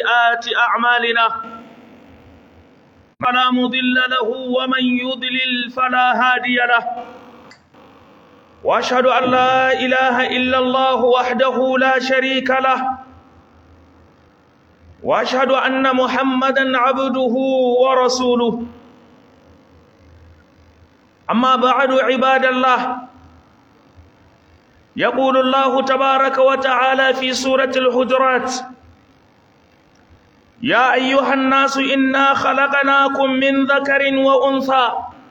سيئات أعمالنا فلا مضل له ومن يضلل فلا هادي له وأشهد أن لا إله إلا الله وحده لا شريك له وأشهد أن محمدا عبده ورسوله أما بعد عباد الله يقول الله تبارك وتعالى في سورة الحجرات يا أيها الناس إنا خلقناكم من ذكر وأنثى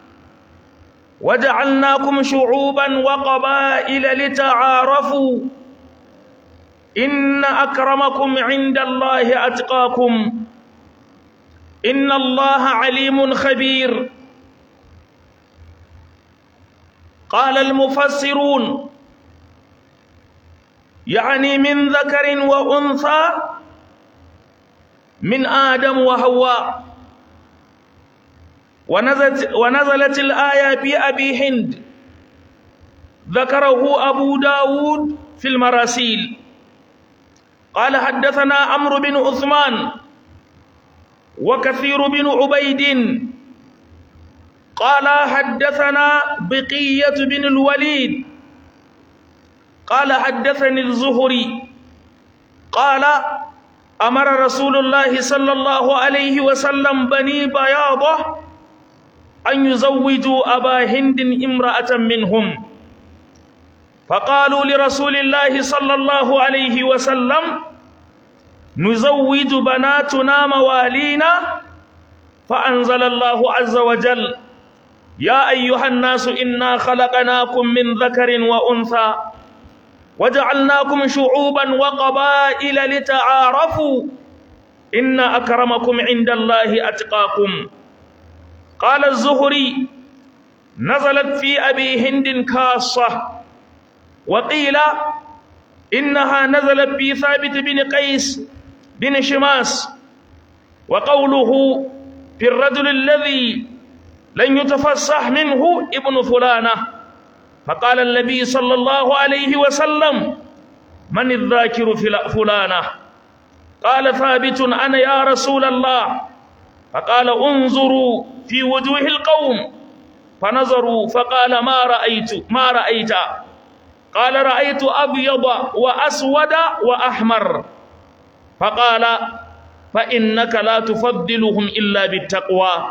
وجعلناكم شعوبا وقبائل لتعارفوا إن أكرمكم عند الله أتقاكم إن الله عليم خبير قال المفسرون يعني من ذكر وأنثى من آدم وحواء ونزلت, ونزلت الآية في أبي هند ذكره أبو داود في المراسيل قال حدثنا عمرو بن عثمان وكثير بن عبيد قال حدثنا بقية بن الوليد قال حدثني الزهري قال أمر رسول الله صلى الله عليه وسلم بني بياضة أن يزوجوا أبا هند امرأة منهم فقالوا لرسول الله صلى الله عليه وسلم نزوج بناتنا موالينا فأنزل الله عز وجل يا أيها الناس إنا خلقناكم من ذكر وأنثى وجعلناكم شعوبا وقبائل لتعارفوا إن أكرمكم عند الله أتقاكم قال الزهري نزلت في أبي هند كاصة وقيل إنها نزلت في ثابت بن قيس بن شماس وقوله في الرجل الذي لن يتفصح منه ابن فلانة فقال النبي صلى الله عليه وسلم من الذاكر فلانة قال ثابت أنا يا رسول الله فقال انظروا في وجوه القوم فنظروا فقال ما رأيت ما رأيت قال رأيت أبيض وأسود وأحمر فقال فإنك لا تفضلهم إلا بالتقوى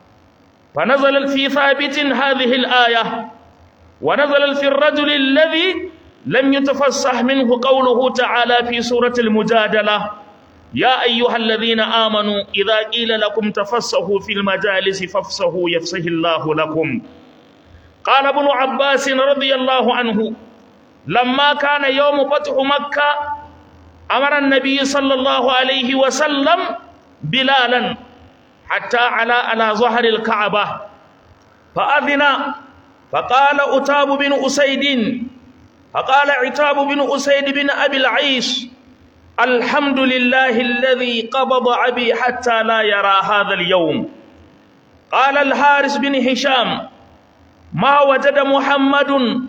فنزل في ثابت هذه الآية ونزل في الرجل الذي لم يتفصح منه قوله تعالى في سورة المجادلة يا أيها الذين آمنوا إذا قيل لكم تفصحوا في المجالس فافصحوا يفصح الله لكم قال ابن عباس رضي الله عنه لما كان يوم فتح مكة أمر النبي صلى الله عليه وسلم بلالا حتى على على ظهر الكعبة فأذن فقال أتاب بن أسيد فقال عتاب بن أسيد بن أبي العيش الحمد لله الذي قبض أبي حتى لا يرى هذا اليوم قال الحارس بن هشام ما وجد محمد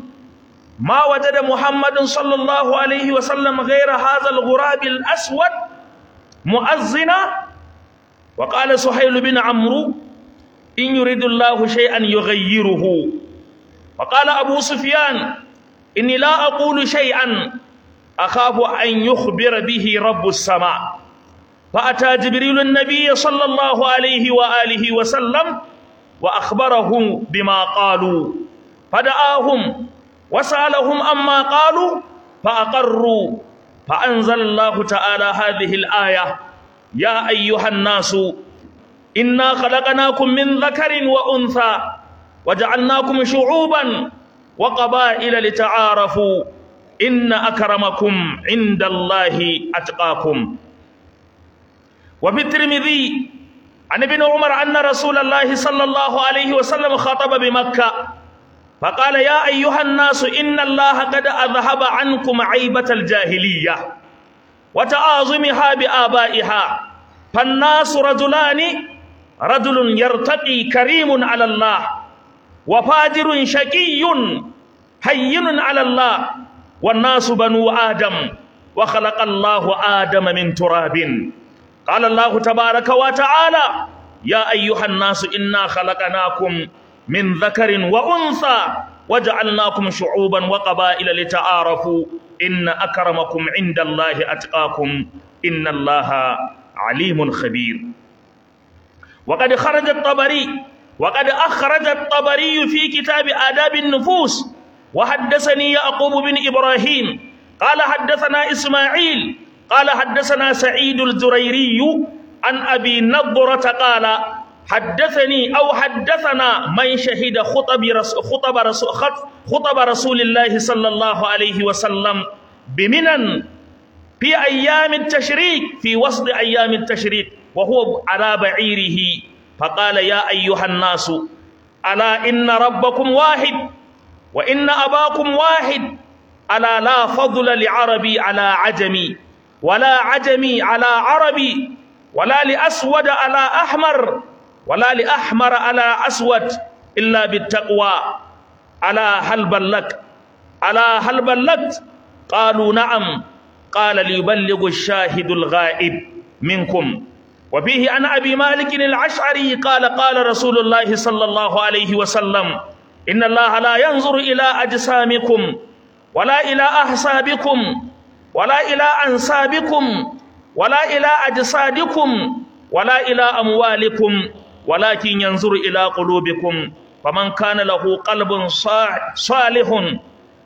ما وجد محمد صلى الله عليه وسلم غير هذا الغراب الأسود مؤذنا وقال سهيل بن عمرو إن يريد الله شيئا يغيره وقال أبو سفيان إني لا أقول شيئا أخاف أن يخبر به رب السماء فأتى جبريل النبي صلى الله عليه وآله وسلم وأخبره بما قالوا فدعاهم وسألهم أما قالوا فأقروا فأنزل الله تعالى هذه الآية يا أيها الناس إنا خلقناكم من ذكر وأنثى وجعلناكم شعوبا وقبائل لتعارفوا إن أكرمكم عند الله أتقاكم وفي الترمذي عن ابن عمر أن رسول الله صلى الله عليه وسلم خطب بمكة فقال يا أيها الناس إن الله قد أذهب عنكم عيبة الجاهلية وتعاظمها بآبائها فالناس رجلان رجل يرتقي كريم على الله وفاجر شقي هين على الله والناس بنو آدم وخلق الله آدم من تراب قال الله تبارك وتعالى يا أيها الناس إنا خلقناكم من ذكر وأنثى وجعلناكم شعوبا وقبائل لتعارفوا إن أكرمكم عند الله أتقاكم إن الله عليم خبير وقد خرج الطبري وقد أخرج الطبري في كتاب آداب النفوس وحدثني يعقوب بن إبراهيم قال حدثنا إسماعيل قال حدثنا سعيد الجريري عن أبي نضرة قال حدثني أو حدثنا من شهد خطب رسول خطب رسول خطب رسول الله صلى الله عليه وسلم بمنن في أيام التشريك في وسط أيام التشريك وهو على بعيره فقال يا أيها الناس ألا إن ربكم واحد وإن أباكم واحد ألا لا فضل لعربي على عجمي ولا عجمي على عربي ولا لأسود على أحمر ولا لأحمر على أسود إلا بالتقوى ألا هل بلغت ألا هل بلغت قالوا نعم قال ليبلغ الشاهد الغائب منكم وفيه عن أبي مالك العشعري قال قال رسول الله صلى الله عليه وسلم إن الله لا ينظر إلى أجسامكم ولا إلى أحسابكم ولا إلى أنسابكم ولا إلى أجسادكم ولا إلى أموالكم ولكن ينظر إلى قلوبكم فمن كان له قلب صالح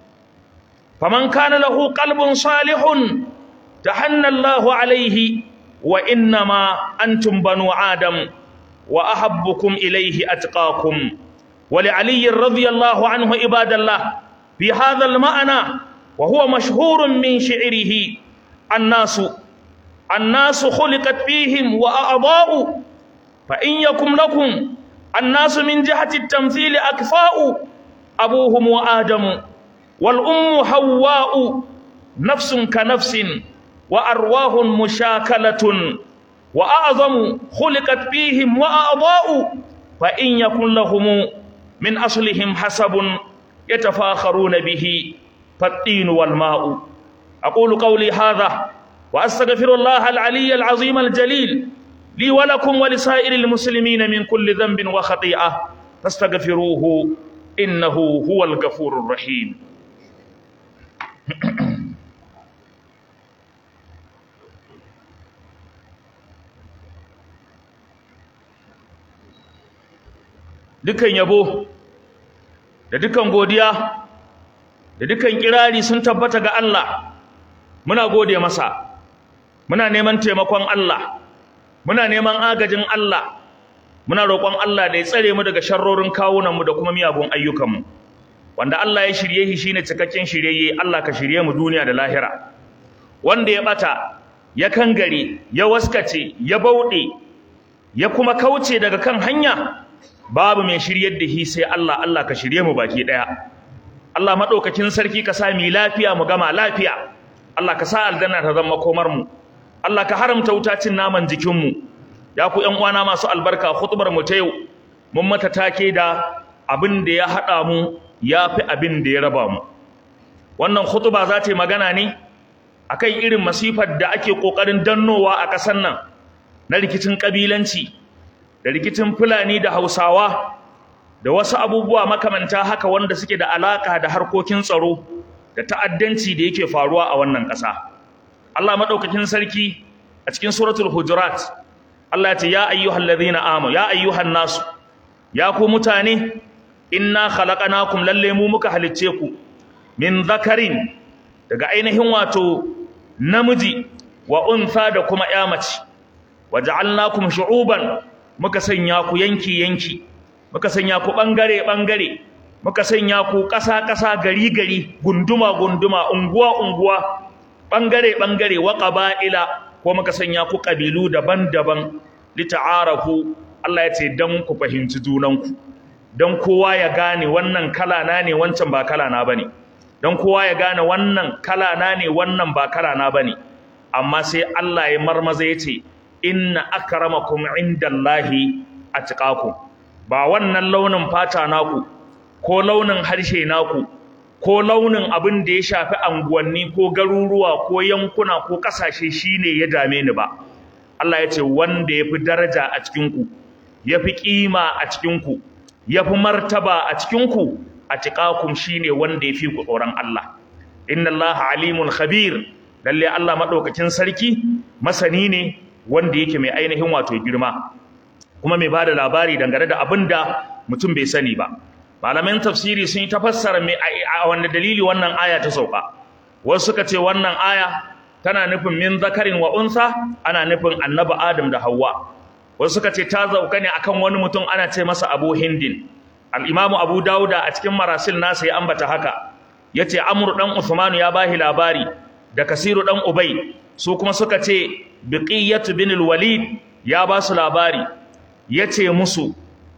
فمن كان له قلب صالح تحنى الله عليه وإنما أنتم بنو آدم وأحبكم إليه أتقاكم ولعلي رضي الله عنه عباد الله في هذا المعنى وهو مشهور من شعره الناس الناس خلقت فيهم وأعضاء فإن يكن لكم الناس من جهة التمثيل أكفاء أبوهم وآدم والأم حواء نفس كنفس وأرواح مشاكلة وأعظم خلقت فيهم وأعضاء فإن يكن لهم من أصلهم حسب يتفاخرون به فالطين والماء أقول قولي هذا وأستغفر الله العلي العظيم الجليل لي ولكم ولسائر المسلمين من كل ذنب وخطيئة فاستغفروه إنه هو الغفور الرحيم dukan yabo da dukan godiya da dukan kirari sun tabbata ga Allah muna gode masa muna neman taimakon Allah muna neman agajin Allah muna roƙon Allah da ya tsare mu daga sharrorin kawunanmu da kuma miyagun ayyukanmu wanda Allah ya shirye shi shine cikakken shiryayye Allah ka shirye mu duniya da lahira wanda ya bata ya kangare ya waskace ya bauɗe ya kuma kauce daga kan hanya babu mai shiryar da shi sai Allah Allah ka shirye mu baki daya Allah madaukakin sarki ka sa mu lafiya mu gama lafiya Allah ka sa aljanna ta zama komar mu Allah ka haramta wutacin naman jikin mu ya ku ƴan uwana masu albarka khutbar mu ta yau mun mata take da abin da ya hada mu yafi abin da ya raba mu wannan khutba za ta yi magana ne akan irin masifar da ake kokarin dannowa a ƙasar nan na rikicin kabilanci da rikicin Fulani da Hausawa da wasu abubuwa makamanta haka wanda suke da alaka da harkokin tsaro da ta'addanci da yake faruwa a wannan ƙasa. Allah madaukakin sarki a cikin suratul hujurat Allah ya ce ya ayyuhal ladhina amanu ya ayyuhan nasu ya ku mutane inna khalaqnakum lalle mu muka halicce ku min zakarin daga ainihin wato namiji wa untha da kuma ƴa mace waja'alnakum shu'uban muka sanya ku yanki-yanki muka sanya ku ɓangare-ɓangare muka sanya ku ƙasa-ƙasa gari-gari gunduma-gunduma unguwa-unguwa ɓangare-ɓangare wa ƙaba'ila ko muka sanya ku ƙabilu daban-daban lita'arafu Allah ya ce don ku fahimci junanku don kowa ya gane wannan kalana ne wancan ba kalana ba ne don kowa ya gane wannan kalana ne wannan ba kalana ba ne amma sai Allah ya marmaza ya ce inna akramakum indallahi atqakum ba wannan launin fata naku ko launin harshe naku ko launin abin da ya shafi anguwanni ko garuruwa ko yankuna ko kasashe shine ya dame ni ba Allah ya ce wanda ya fi daraja a cikinku ya fi ƙima a cikinku ya fi martaba a cikinku a tiƙakum shi ne wanda ya fi ku tsoron Allah inna Allah alimun khabir lalle Allah maɗaukakin sarki masani ne wanda yake mai ainihin wato girma kuma mai ba da labari dangane da abin da mutum bai sani ba malaman tafsiri sun yi tafassara mai a wanda dalili wannan aya ta sauka wasu suka ce wannan aya tana nufin min zakarin wa unsa ana nufin annabi adam da Hauwa. wasu suka ce ta zauka ne akan wani mutum ana ce masa abu hindin al-imamu abu dauda a cikin marasil nasa ya ambata haka yace amru dan usmanu ya bahi labari da kasiru dan ubay su kuma suka ce biqiyatu bin al-walid ya ba su labari yace musu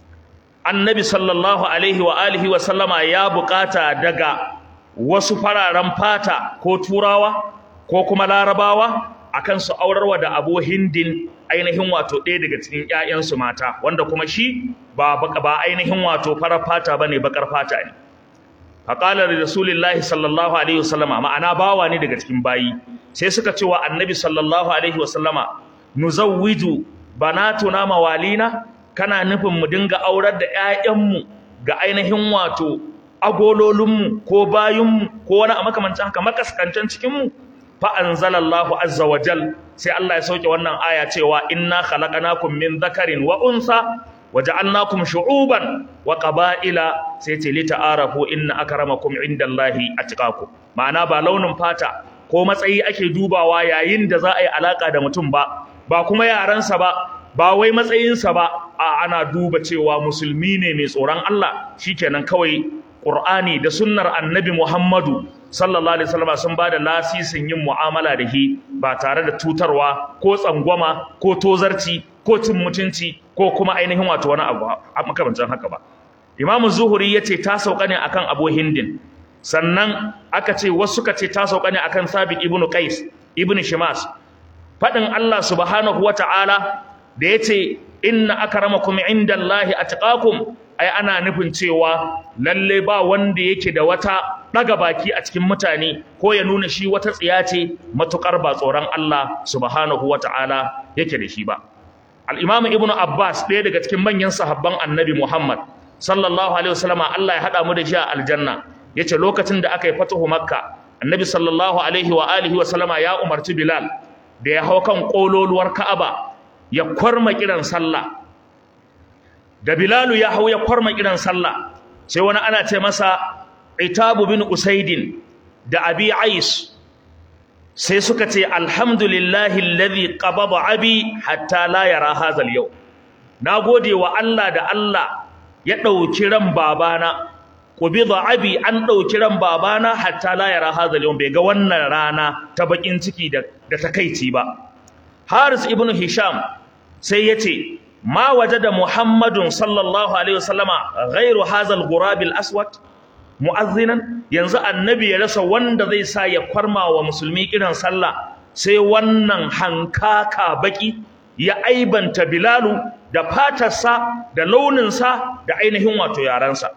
annabi sallallahu alaihi wa alihi wa sallama ya bukata daga wasu fararen fata ko turawa ko kuma larabawa akan su aurarwa da abu hindin ainihin wato ɗaya daga cikin ƴaƴansu mata wanda kuma shi ba ba ainihin wato farar fata bane bakar fata ne faqala li rasulillahi sallallahu alaihi wasallama ma'ana bawa ne daga cikin bayi sai suka ce wa annabi sallallahu alaihi wasallama nuzawwiju banatuna mawalina kana nufin mu dinga aurar da ƴaƴanmu ga ainihin wato agololinmu ko bayinmu ko wani a makamancin haka makaskancin cikinmu fa anzalallahu azza wa jal sai Allah ya sauke wannan aya cewa inna khalaqnakum min dhakarin wa untha waja'alnakum shu'uban wa qaba'ila sai ce li ta'arafu inna akramakum indallahi atqakum ma'ana ba launin fata ko matsayi ake dubawa yayin da za a yi alaka da mutum ba ba kuma yaransa ba ba wai matsayinsa ba a ana duba cewa musulmi ne mai tsoron Allah shikenan kawai Qur'ani da sunnar Annabi Muhammadu sallallahu alaihi wasallam sun bada lasisin yin mu'amala da shi ba tare da tutarwa ko tsangwama ko tozarci ko cin mutunci ko kuma ainihin wato wani abu a makamancin haka ba Imam Zuhuri yace ta sauka ne akan Abu Hindin sannan aka ce wasu suka ce ta sauka ne akan Sabit ibn Qais ibn Shimas fadin Allah subhanahu wata'ala da yace inna akramakum indallahi atqakum ai ana nufin cewa lalle ba wanda yake da wata daga baki a cikin mutane ko ya nuna shi wata tsiya ce matukar ba tsoron Allah subhanahu wata'ala yake da shi ba al-imam ibnu abbas ɗaya daga cikin manyan sahabban annabi muhammad sallallahu alaihi wasallama Allah ya hada mu da shi a aljanna yace lokacin da aka yi fatuhu makka annabi sallallahu alaihi wa alihi wasallama ya umarci bilal da ya hau kan kololuwar ka'aba ya kwarma kiran sallah da Bilalu ya hau ya kwarma kiran sallah sai wani ana ce masa Itabu bin Usaidin da Abi Ais sai suka ce alhamdulillahi alladhi qabada abi hatta la yara hadha al-yawm nagode wa Allah da Allah ya dauki ran babana qubida abi an dauki ran babana hatta la yara hadha al-yawm bai ga wannan rana ta bakin ciki da da takeici ba Haris ibn Hisham sai yace ma wajada Muhammadun sallallahu alaihi wasallama ghairu hazal gurabil aswad mu'azzinan yanzu annabi ya rasa wanda zai sa ya kwarma wa musulmi kiran sallah sai wannan hankaka baki ya aibanta bilalu da fatarsa da launinsa da ainihin wato yaransa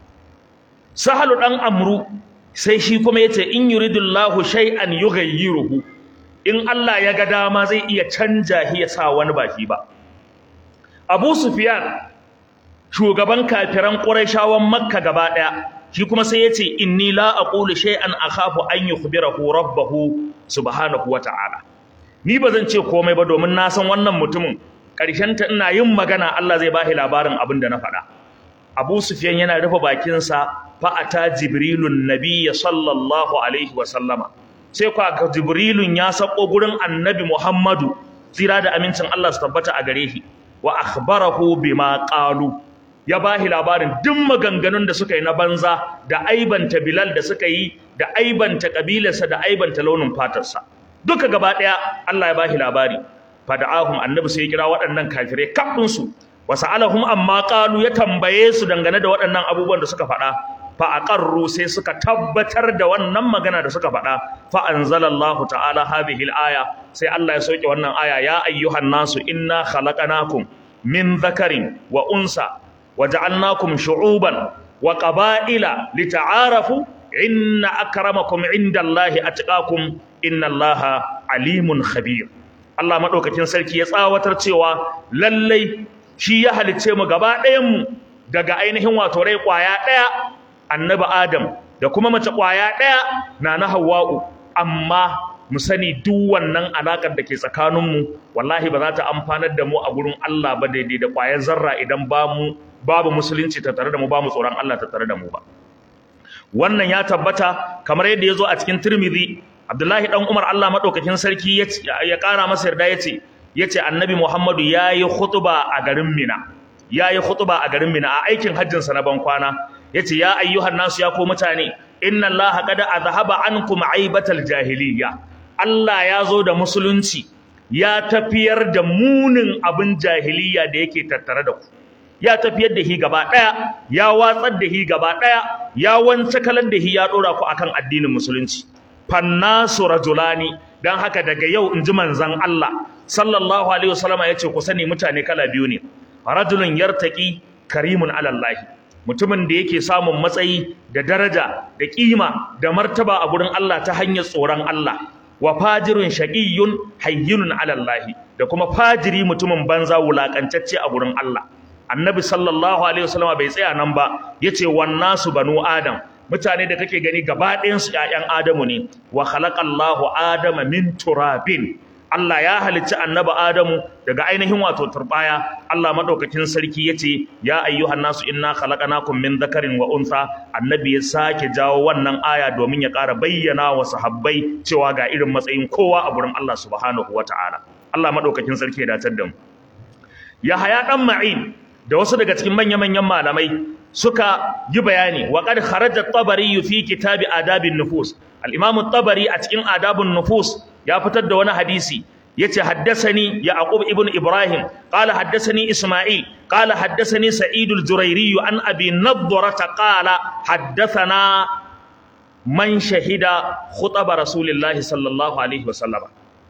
sahalu dan amru sai shi kuma yace in yuridullahu shay'an yughayyiruhu in Allah ya ga dama zai iya canja shi ya sa wani baki ba Abu Sufyan shugaban kafiran Qurayshawan Makka gaba daya shi kuma sai yace inni la aqulu shay'an akhafu an yukhbirahu rabbahu subhanahu wata'ala ni bazan ce komai ba domin na san wannan mutumin karshen ta ina yin magana Allah zai bashi labarin abin da na faɗa Abu Sufyan yana rufe bakin sa fa ata Jibrilun nabiyya sallallahu alaihi wa sallama sai kwa ga Jibrilun ya sako gurin Annabi Muhammadu tsira da amincin Allah su tabbata a gare shi wa akhbarahu bima qalu ya bahi labarin duk maganganun da suka yi na banza da aibanta Bilal da suka yi da aibanta kabilarsa da aibanta launin fatarsa duka gaba daya Allah ya bahi labari fada'ahum annabi sai ya kira waɗannan kafirai kafin su wasa'alahum amma qalu ya tambaye su dangane da waɗannan abubuwan da suka faɗa fa aqarru sai suka tabbatar da wannan magana da suka faɗa fa anzalallahu ta'ala hadhihi al-aya sai Allah ya sauke wannan aya ya ayyuhan nasu inna khalaqnakum min dhakarin wa unsa waja'alnakum shu'uban wa qaba'ila lita'arafu inna akramakum indallahi atqakum innallaha alimun khabir Allah madaukakin sarki ya tsawatar cewa lallai shi ya halicce mu gaba ɗayan mu daga ainihin wato rai kwaya ɗaya annabi Adam da kuma mace kwaya ɗaya na na Hawwa'u amma mu sani duk wannan alakar da ke tsakaninmu wallahi ba za ta amfanar da mu a gurin Allah ba daidai da kwayar zarra idan ba mu babu musulunci ta tare da mu ba mu tsoron Allah ta tare da mu ba wannan ya tabbata kamar yadda ya zo a cikin Tirmidhi Abdullahi dan Umar Allah madaukakin sarki ya kara masa yarda yace yace Annabi Muhammadu yayi khutba a garin Mina yayi khutba a garin Mina a aikin hajjin sa na ban kwana yace ya ayyuhan nasu ya ko mutane inna allaha qad azhaba ankum aibatal jahiliyya Allah ya zo da musulunci ya tafiyar da munin abin jahiliyya da yake tattare da ku ya tafiyar da hi gaba daya ya watsar da hi gaba daya ya wance kalan da hi ya dora ku akan addinin musulunci fannasu rajulani dan haka daga yau inji manzon Allah sallallahu alaihi wasallama yace ku sani mutane kala biyu ne rajulun yartaqi karimun alallahi mutumin da yake samun matsayi da daraja da kima da martaba a gurin Allah ta hanyar tsoron Allah wa fajirun shaqiyyun hayyinun ala Allah da kuma fajiri mutumin banza wulakancacce a gurin Allah annabi sallallahu alaihi wasallam bai tsaya nan ba yace wan nasu banu adam mutane da kake gani gaba ɗayan su ƴaƴan adamu ne wa khalaqallahu adama min turabin Allah ya halicci annabi Adamu daga ainihin wato turbaya Allah madaukakin sarki yace ya ayyuhan nasu inna khalaqnakum min dhakarin wa untha annabi ya sake jawo wannan aya domin ya ƙara bayyana wa sahabbai cewa ga irin matsayin kowa a gurin Allah subhanahu wataala Allah madaukakin sarki ya datar da mu Yahaya dan Ma'in da wasu daga cikin manya-manyan malamai suka yi bayani wa qad kharaja at-tabari fi kitabi adabin nufus al-imam at-tabari a cikin adabun nufus ya fitar da wani hadisi yace haddathani yaqub ibn ibrahim qala haddathani isma'il qala haddathani sa'id al-jurairi an abi nadrah qala haddathana man shahida khutab rasulillahi sallallahu alaihi wasallam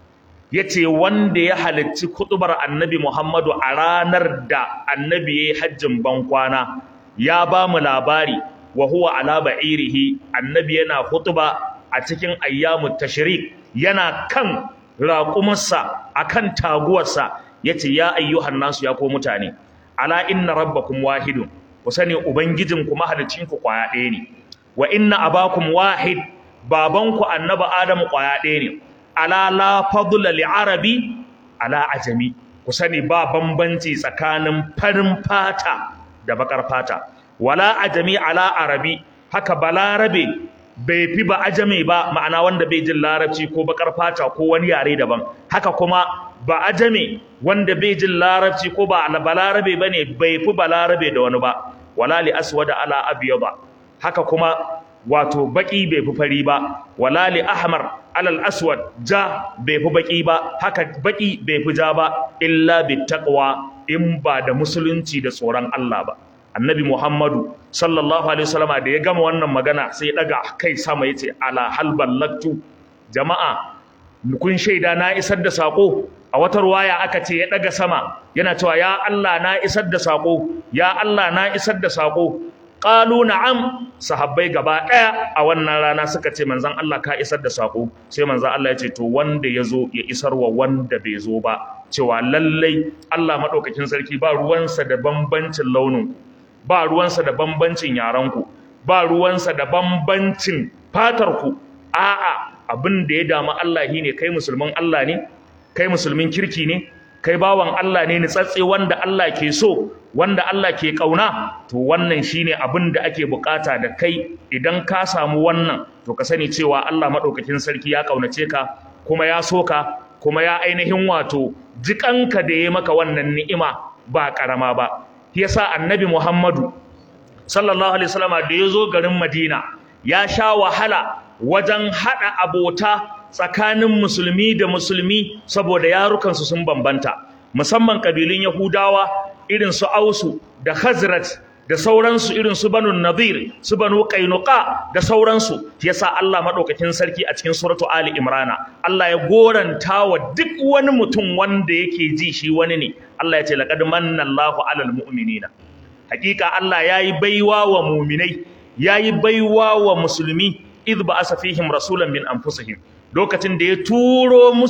yace wanda ya halicci kutubar annabi muhammadu a ranar da annabi yayi hajjin bankwana ya ba mu labari wa huwa ala ba'irihi annabi yana kutuba a cikin ayyamut tashrik yana kan raƙumarsa akan taguwarsa yace ya ayyuhan nasu ya ko mutane ala inna rabbakum wahidun ku sani ubangijin ku mahalicin ku kwaya ɗaya ne wa inna abakum wahid babanku annabi adamu kwaya ɗaya ne ala la fadla li arabi ala ajami ku sani ba bambanci tsakanin farin fata da bakar fata wala ajami ala arabi haka balarabe bai fi ba ajame ba ma'ana wanda bai jin larabci ko bakar fata ko wani yare daban haka kuma ba ajame wanda bai jin larabci ko ba balarabe bane bai fi balarabe da wani ba wala li aswada ala abyada haka kuma wato baki bai fi fari ba wala li ahmar alal aswad ja bai fi baki ba haka baki bai fi ja ba illa bittaqwa in ba da musulunci da tsoron Allah ba annabi Muhammadu sallallahu alaihi wasallam da ya gama wannan magana sai ya daga kai sama yace ala hal ballagtu jama'a kun shaida na isar da sako a wata ruwaya aka ce ya daga sama yana cewa ya Allah na isar da sako ya Allah na isar da sako qalu na'am sahabbai gaba daya a wannan rana suka ce manzon Allah ka isar da sako sai manzon Allah ya ce to wanda yazo ya isarwa wanda bai zo ba cewa lallai Allah madaukakin sarki ba ruwansa da bambancin launin ba ruwansa da bambancin yaranku ba ruwansa da bambancin fatarku a'a abin da ya damu Allah shine kai musulmin Allah ne kai musulmin kirki ne kai bawan Allah ne nitsatse wanda Allah ke so wanda Allah ke kauna to wannan shine abin da ake bukata da kai idan ka samu wannan to ka sani cewa Allah madaukakin sarki ya kaunace ka kuma ya so ka kuma ya ainihin wato jikanka da ya maka wannan ni'ima ba karama ba yasa annabi Muhammadu sallallahu alaihi wasallam da yazo garin Madina ya sha wahala wajen hada abota tsakanin musulmi da musulmi saboda yarukansu sun bambanta musamman kabilun Yahudawa irin su Ausu da Khazraj da sauransu irin su Banu Nadir su Banu Qainuqa da sauransu yasa Allah madaukakin sarki a cikin suratu Ali Imran Allah ya goranta wa duk wani mutum wanda yake ji shi wani ne Allah ya ce laqad manna Allahu 'alal mu'minina hakika Allah yayi baiwa wa mu'minai yayi baiwa wa musulmi idh ba'asa fihim rasulan min anfusihim lokacin da ya turo musu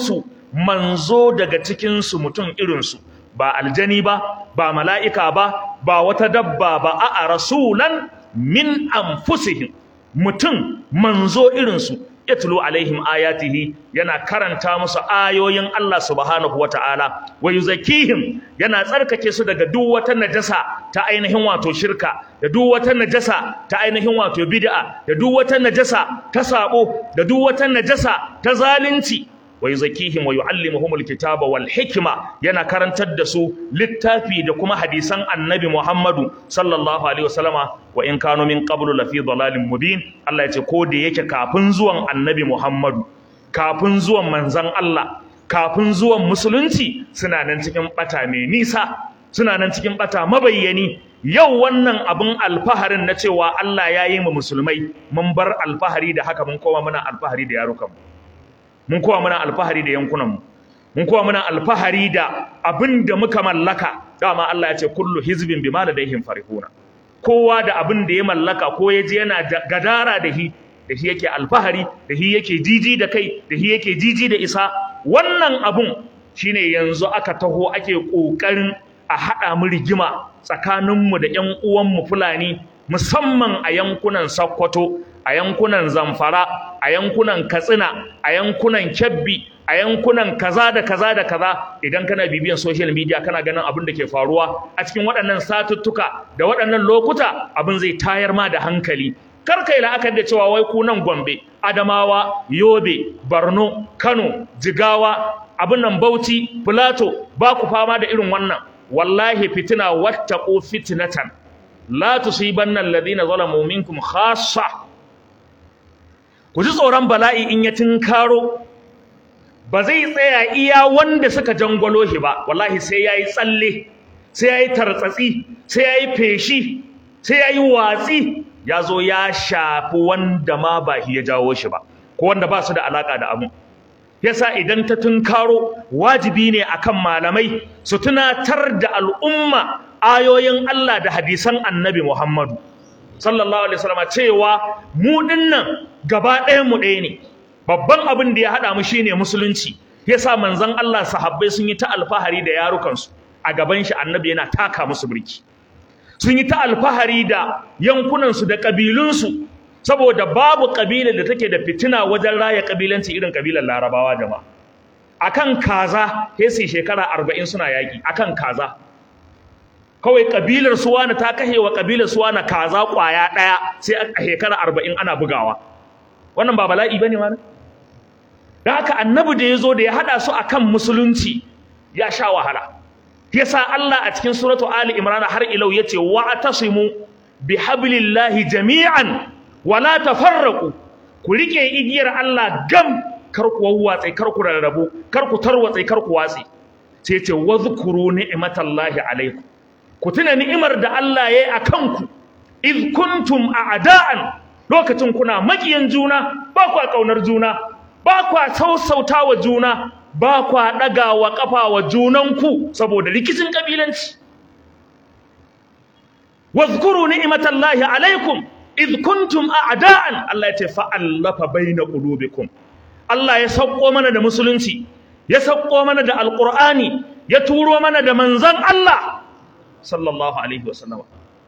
manzo daga cikin su mutum irin su ba aljani ba ba mala'ika ba ba wata dabba ba a'a rasulan min anfusihim mutum manzo irin su yatlu alaihim ayatihi yana karanta musu ayoyin Allah subhanahu wata'ala wa yuzakkihim yana tsarkake su daga duk wata najasa ta ainihin wato shirka da duk wata najasa ta ainihin wato bid'a da duk wata najasa ta sabo da duk wata najasa ta zalunci wa yuzakkihim wa yuallimuhumul kitaba wal hikma yana karantar da su littafi da kuma hadisan annabi Muhammadu sallallahu alaihi wasallama wa in kanu min qablu lafi dalalin mubin Allah ya ce ko da yake kafin zuwan annabi Muhammadu kafin zuwan manzon Allah kafin zuwan musulunci suna nan cikin bata mai nisa suna nan cikin bata mabayyani yau wannan abin alfaharin na cewa Allah ya yi mu musulmai mun bar alfahari da haka mun koma muna alfahari da yarukanmu mun kowa muna alfahari da yankunanmu mun kowa muna alfahari da abin da muka mallaka dama Allah ya ce kullu hizbin bima ladaihim farihuna kowa da abin da ya mallaka ko ya je yana gadara da shi da shi yake alfahari da shi yake jiji da kai da shi yake jiji da isa wannan abun shine yanzu aka taho ake kokarin a haɗa mu rigima tsakaninmu da ƴan uwanmu Fulani musamman a yankunan Sokoto a yankunan Zamfara a yankunan Katsina a yankunan Kebbi a yankunan kaza da kaza da kaza idan kana bibiyan social media kana ganin abin da ke faruwa a cikin waɗannan satuttuka da waɗannan lokuta abin zai tayar ma da hankali kar kai la'akari da cewa wai ku nan Gombe Adamawa Yobe Borno Kano Jigawa abin nan Bauchi Plateau ba ku fama da irin wannan wallahi fitina wattaqu fitnatan la tusibanna alladhina zalamu minkum khassa ku ji tsoron bala'i in ya tinkaro ba zai tsaya iya wanda suka jangwalo shi ba wallahi sai yayi tsalle sai yayi tartsatsi sai yayi feshi sai yayi watsi ya zo ya shafi wanda ma ba shi ya jawo shi ba ko wanda ba su da alaka da abu yasa idan ta tunkaro wajibi ne akan malamai su tunatar da al'umma ayoyin Allah da hadisan Annabi Muhammadu sallallahu alaihi wasallam cewa mu dinnan gaba ɗayan mu ɗaya ne babban abin da ya haɗa mu shine musulunci yasa manzon Allah sahabbai sun yi ta alfahari da yarukansu a gaban shi Annabi yana taka musu birki sun yi ta alfahari da yankunansu da ƙabilunsu saboda babu ƙabilar da take da fitina wajen raya ƙabilanci irin ƙabilar larabawa jama'a akan kaza sai su shekara arba'in suna yaƙi akan kaza kawai ƙabilar suwana ta kashe wa ƙabilar suwana kaza ƙwaya ɗaya sai a shekara arba'in ana bugawa wannan ba bala'i ba ne ma da haka annabi da ya zo da ya haɗa su akan musulunci ya sha wahala yasa Allah a cikin suratu Ali Imran har ilau yace wa atasimu bihablillahi jami'an wala tafarraqu ku rike igiyar Allah gam kar ku wawwatsa kar ku rarrabu kar ku tarwatsa kar ku watsi sai yace wadhkuru ni'matallahi alaikum ku tuna ni'imar da Allah yayi akan ku id kuntum a'da'an lokacin kuna makiyan juna ba ku kaunar juna ba ku sausautawa juna ba kwa ɗaga wa ƙafa wa junanku saboda rikicin ƙabilanci. Wazkuru ni'imatallahi alaikum idh kuntum a'da'an Allah ya ce fa'allafa baina qulubikum Allah ya sauko mana da musulunci ya sauko mana da alqur'ani ya turo mana da manzon Allah sallallahu alaihi wasallam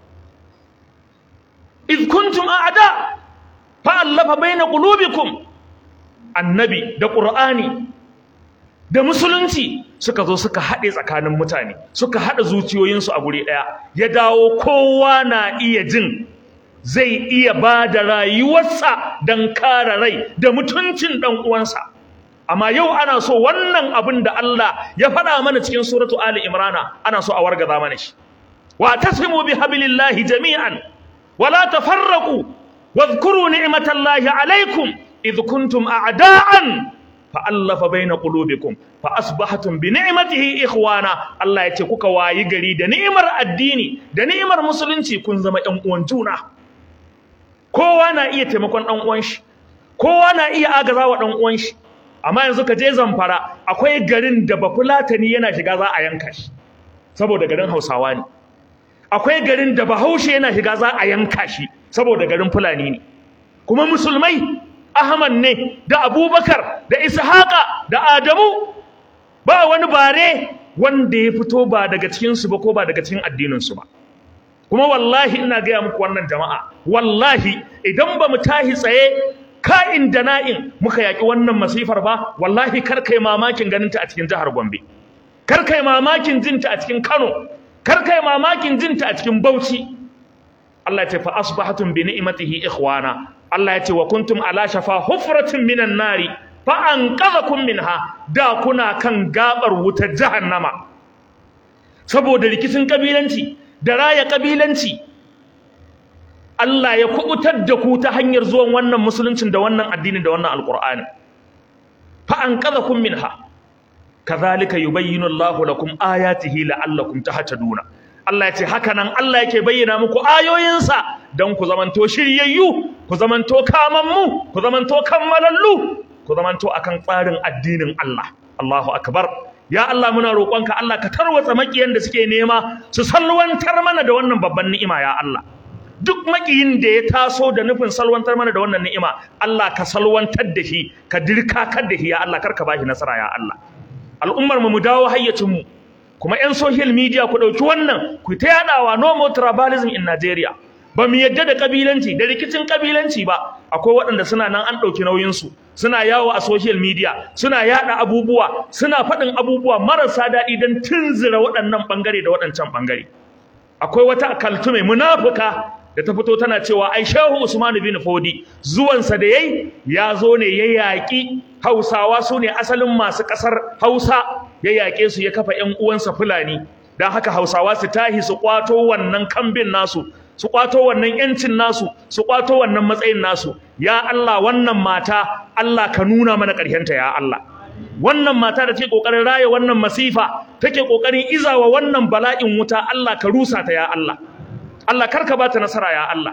idh kuntum a'da fa'allafa baina qulubikum annabi da qur'ani da musulunci suka zo suka haɗe tsakanin mutane suka haɗa zuciyoyinsu a guri ɗaya ya dawo kowa na iya jin zai iya ba da rayuwarsa don kare rai da mutuncin ɗan uwansa amma yau ana so wannan abin da Allah ya faɗa mana cikin suratu Ali Imrana ana so a wargaza mana shi wa tasimu bi hablillahi jami'an wala tafarraqu wadhkuru ni'matallahi alaikum idh kuntum a'da'an fa'allafa baina qulubikum fa asbahatum bi ni'matihi ikhwana Allah yace kuka wayi gari da ni'imar addini da ni'imar musulunci kun zama ɗan uwan juna kowa na iya taimakon ɗan uwan shi kowa na iya agazawa ɗan uwan shi amma yanzu ka je zamfara akwai garin da bafulatani yana shiga za a yanka shi saboda garin Hausawa ne akwai garin da Bahaushe yana shiga za a yanka shi saboda garin Fulani ne kuma musulmai Ahmad ne da Abubakar da Ishaqa da Adamu ba wani bare wanda ya fito ba daga cikin su ba ko ba daga cikin addinin su ba kuma wallahi ina gaya muku wannan jama'a wallahi idan ba mu tahi tsaye ka'in da na'in muka yaƙi wannan masifar ba wallahi kar kai mamakin ganin ta a cikin jihar Gombe kar kai mamakin jin ta a cikin Kano kar kai mamakin jin ta a cikin Bauchi Allah ya ce fa asbahatum bi ni'matihi ikhwana Allah ya ce wa kuntum ala shafa hufratin minan nari fa anqadhakum minha da kuna kan gabar wutar jahannama saboda rikicin kabilanci da raya kabilanci Allah ya kubutar da ku ta hanyar zuwan wannan musuluncin da wannan addini da wannan alqur'ani fa anqadhakum minha kadhalika yubayyinu Allahu lakum ayatihi la'allakum tahtaduna Allah ya ce haka nan Allah yake bayyana muku ayoyinsa don ku zamanto shiryayyu ku zamanto kamammu ku zamanto kammalallu ku zamanto akan tsarin addinin Allah Allahu akbar ya Allah muna roƙonka Allah ka tarwatsa makiyan da suke nema su salwantar mana da wannan babban ni'ima ya Allah duk makiyin da ya taso da nufin salwantar mana da wannan ni'ima Allah ka salwantar da shi ka dirkakar da shi ya Allah karka bashi nasara ya Allah al'ummar mu mu dawo hayyacin mu kuma 'yan social media ku ɗauki wannan ku ta yaɗawa no more tribalism in Nigeria ba mu yadda da kabilanci da rikicin kabilanci ba akwai waɗanda suna nan an ɗauki nauyinsu suna yawo a social media suna yaɗa abubuwa suna faɗin abubuwa marasa daɗi don tunzura waɗannan ɓangare da waɗancan ɓangare akwai wata kaltume munafuka da ta fito tana cewa ai shehu usman bin fodi zuwansa da yayi ya zo ne ya yaƙi hausawa su ne asalin masu ƙasar hausa ya yaƙe su ya kafa ƴan uwansa fulani don haka hausawa su tahi su kwato wannan kambin nasu su kwato wannan yancin nasu su kwato wannan matsayin nasu ya Allah wannan mata Allah ka nuna mana ƙarshenta ya Allah wannan mata da take kokarin raye wannan masifa take kokarin izawa wannan bala'in wuta Allah ka rusa ta ya Allah Allah karka ba ta nasara ya Allah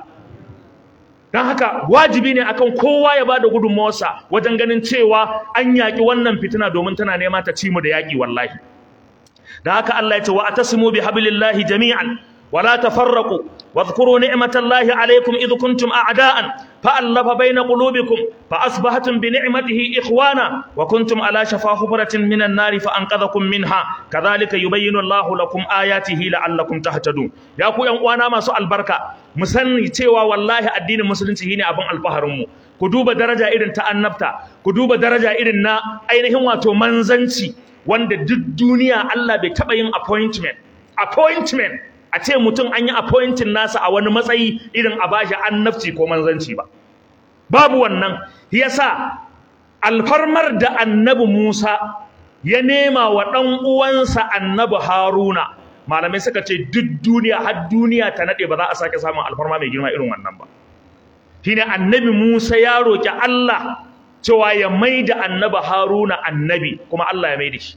dan haka wajibi ne akan kowa ya bada gudunmawarsa wajen ganin cewa an yaki wannan fitina domin tana nema ta ci mu da yaki wallahi dan haka Allah ya ce wa atasimu bihablillahi jami'an ولا تفرقوا واذكروا نعمة الله عليكم إذ كنتم أعداء فألف بين قلوبكم فأصبحتم بنعمته إخوانا وكنتم على شفا حفرة من النار فأنقذكم منها كذلك يبين الله لكم آياته لعلكم تهتدون يا أخو وانا ما سؤال بركة مسني تيوا والله الدين المسلم هنا أبن الفهرمو ku duba daraja irin ta annabta ku duba daraja irin na ainihin wato manzanci wanda duk duniya Allah bai taɓa yin appointment appointment a ce mutum an yi appointing nasa a wani matsayi irin a bashi annabci ko manzanci ba babu wannan yasa alfarmar da annabi Musa ya nema wa ɗan uwansa annabi Haruna malamai suka ce duk duniya har duniya ta nade ba za a sake samun alfarma mai girma irin wannan ba shine annabi Musa ya roki Allah cewa ya maida annabi Haruna annabi kuma Allah ya maida shi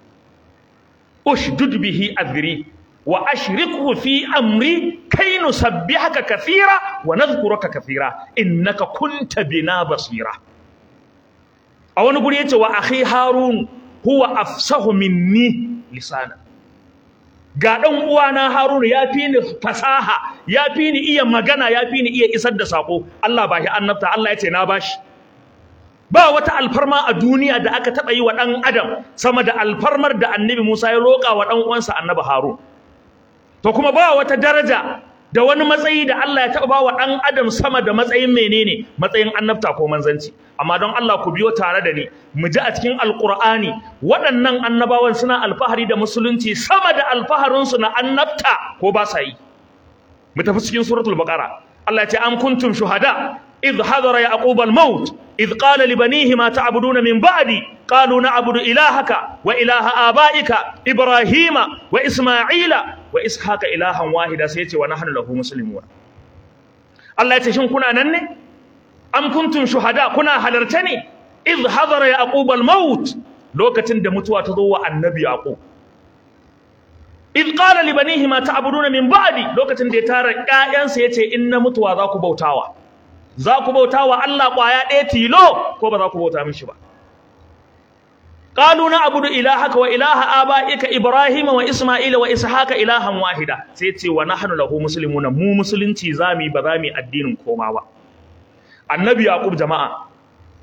ushdud bihi adri wa ashrikhu fi amri kai nusabbihaka kathira wa nadhkuraka kathira innaka kunta bina basira a wani guri yace wa akhi harun huwa afsahu minni lisana ga dan uwana harun ya fi ni fasaha ya fi ni iya magana ya fi ni iya isar da sako Allah ba shi annabta Allah yace na bashi ba wata alfarma a duniya da aka taba yi wa dan adam sama da alfarmar da annabi Musa ya roka wa dan uwansa annabi Harun to kuma ba wata daraja da wani matsayi da Allah ya taɓa ba wa ɗan adam sama da matsayin menene matsayin annabta ko manzanci amma don Allah ku biyo tare da ni mu ji a cikin alƙur'ani waɗannan annabawan suna alfahari da musulunci sama da alfaharinsu na annabta ko ba sa yi mu tafi cikin suratul baqara Allah ya ce am kuntum shuhada إذ حضر يعقوب الموت إذ قال لبنيه ما تعبدون من بعدي قالوا نعبد إلهك وإله آبائك إبراهيم وإسماعيل وإسحاق إلها واحدا سيتي ونحن له مسلمون الله يتشن كنا نني أم كنتم شهداء كنا حلرتني إذ حضر يعقوب الموت لوكة دمتوا تضوى النبي يعقوب إذ قال لبنيه ما تعبدون من بعدي لوكة دي تارى كائن سيتي إن متوا ذاك بوتاوا za ku bauta wa Allah ƙwaya ɗaya tilo ko ba za ku bauta mishi ba qalu na abudu ilahaka wa ilaha abaika ibrahim wa isma'ila wa ishaqa ilahan wahida sai ce wa nahnu lahu muslimuna mu musulunci zami ba zami addinin koma ba annabi yaqub jama'a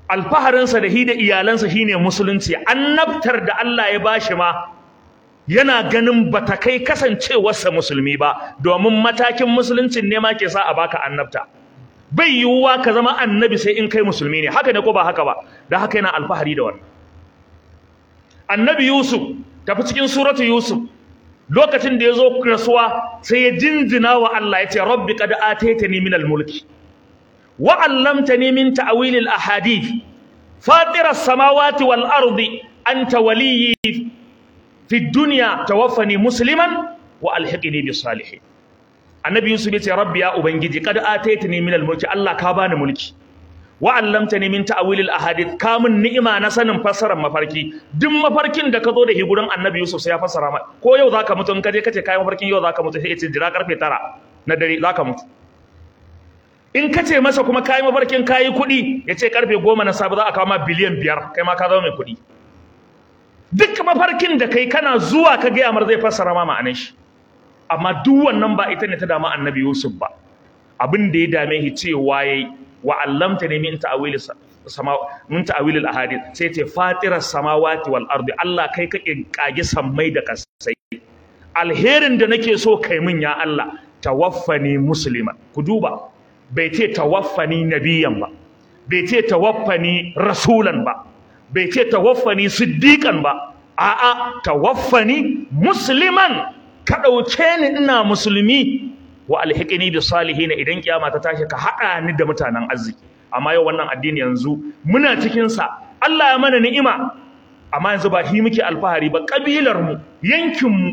alfaharinsa da hi da iyalansa shine musulunci annabtar da Allah ya bashi ma yana ganin bata kai kasancewarsa musulmi ba domin matakin musuluncin ne ma ke sa a baka annabta bai yiwuwa ka zama annabi sai in kai musulmi ne haka ne ko ba haka ba da haka yana alfahari da wannan annabi yusuf tafi cikin suratu yusuf lokacin da ya zo rasuwa sai ya jinjina wa Allah ya ce rabbi qad ataitani minal mulki wa 'allamtani min ta'wilil ahadith fatira samawati wal ardi anta waliyyi fi dunya tawaffani musliman wa alhiqni bis salihin annabi yusuf ya ce rabbi ya ubangiji qad ataitani minal mulki Allah ka bani mulki wa 'allamtani min ta'wilil ahadith ka mun ni'ima na sanin fassarar mafarki duk mafarkin da ka zo da shi gurin annabi yusuf sai ya fassara ma ko yau zaka mutu in ka je kace kai mafarkin yau zaka mutu sai ya ce jira karfe 9 na dare zaka mutu in ka ce masa kuma kayi mafarkin kayi kuɗi ya ce karfe goma na safe za a kawo ma biliyan biyar kai ma ka zama mai kuɗi duk mafarkin da kai kana zuwa ka gaya mar zai fassara ma ma'anar shi amma duk wannan ba ita ne ta dama annabi yusuf ba abin da ya dame shi cewa yayi wa allamta ne min ta'wili sama min ta'wili al-ahadith sai ce fatiras samawati wal ardi Allah kai ka kage sammai da kasai alherin da nake so kai min ya Allah tawaffani musliman ku duba bai ce tawaffani nabiyan ba bai ce tawaffani rasulan ba bai ce tawaffani siddiqan ba a'a tawaffani musliman ka dauke ni ina musulmi wa alhiqni bis salihin idan kiyama ta tashi ka hada ni da mutanen arziki amma yau wannan addini yanzu muna cikin sa Allah ya mana ni'ima amma yanzu ba shi muke alfahari ba kabilar mu yankin mu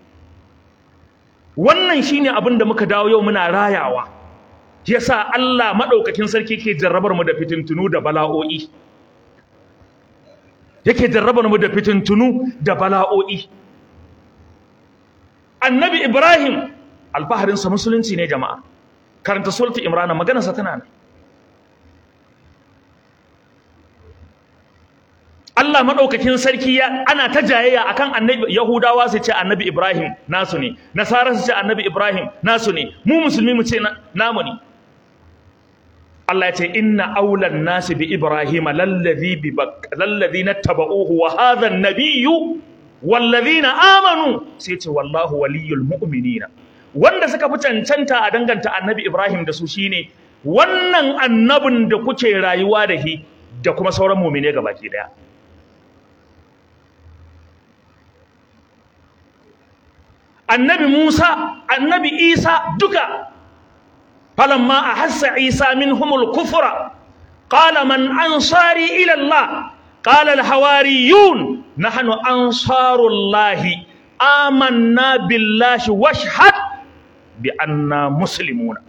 wannan shine abin da muka dawo yau muna rayawa yasa Allah madaukakin sarki ke jarrabar mu da fitintunu da bala'o'i yake jarrabar mu da fitintunu da bala'o'i annabi ibrahim alfaharin sa musulunci ne jama'a karanta sulti imrana magana sa tana nan Allah madaukakin sarki ya ana ta jayayya akan annabi yahudawa su ce annabi ibrahim nasu ne nasara su ce annabi ibrahim nasu ne mu musulmi mu ce namu ne Allah ya ce inna aulan nasi bi Ibrahim lallazi bi lallazi nattaba'uhu wa hadha an-nabiyyu wallazina amanu sai ce wallahu waliyul mu'minina wanda suka fi cancanta a danganta annabi Ibrahim da su shine wannan annabin da kuke rayuwa da shi da kuma sauran mu'mine gabaki daya annabi Musa annabi Isa duka فلما أحس عيسى منهم الكفر قال من أنصاري إلى الله قال الحواريون نحن أنصار الله آمنا بالله واشهد بأننا مسلمون